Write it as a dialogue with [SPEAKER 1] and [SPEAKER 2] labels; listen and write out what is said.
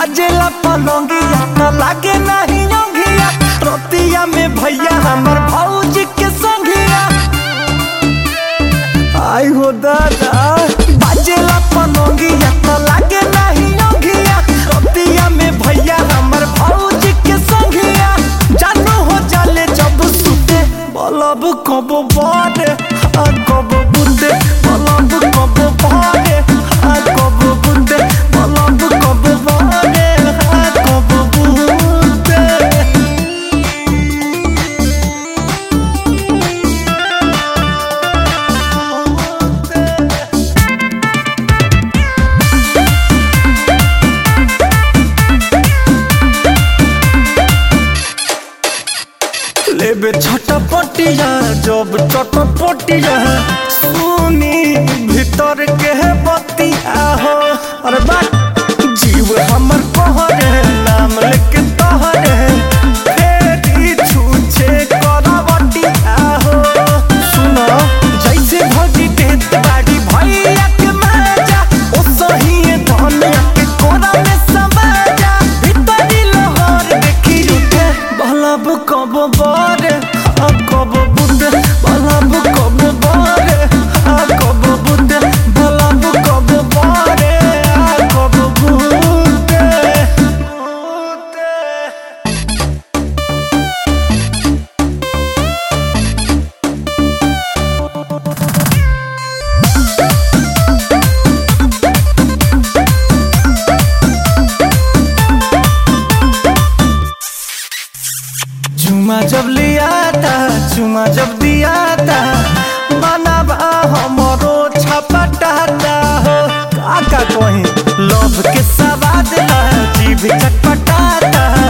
[SPEAKER 1] बाजेला पलंगिया त लागे नहीं योगिया रोतिया में भैया हमर भौजी के संगिया आई हो दादा बाजेला पलंगिया त लागे नहीं योगिया रोतिया में भैया हमर भौजी के संगिया जानू हो जाले जब सुते बलब कब बारे आ कब बुंदे बलब कब बारे आ कब बुंदे बलब कब बारे आ कब बुंदे लेबे छोटा पटिया जब छोटा पटिया सुनी भीतर के है बतिया हो अरे बात जीव हमर कहरे नाम लेके तहरे फेरी छूछे करवटिया हो सुनो जैसे भौजी देत बाड़ी भैया के माजा ओ सही धनिया के कोरा में समाजा भीतरी लोहर देखी उठे बलब कब बारे आ कब बुंदे बलब कब बारे आ कब बुंदे बलब कब बारे आ कब बुंदे बुंदे चुमा जब लिया था चुमा जब दिया था बनाबा हमरो छपटाता हो काका कहीं लोभ के सवाद ला जीभ चटपटाता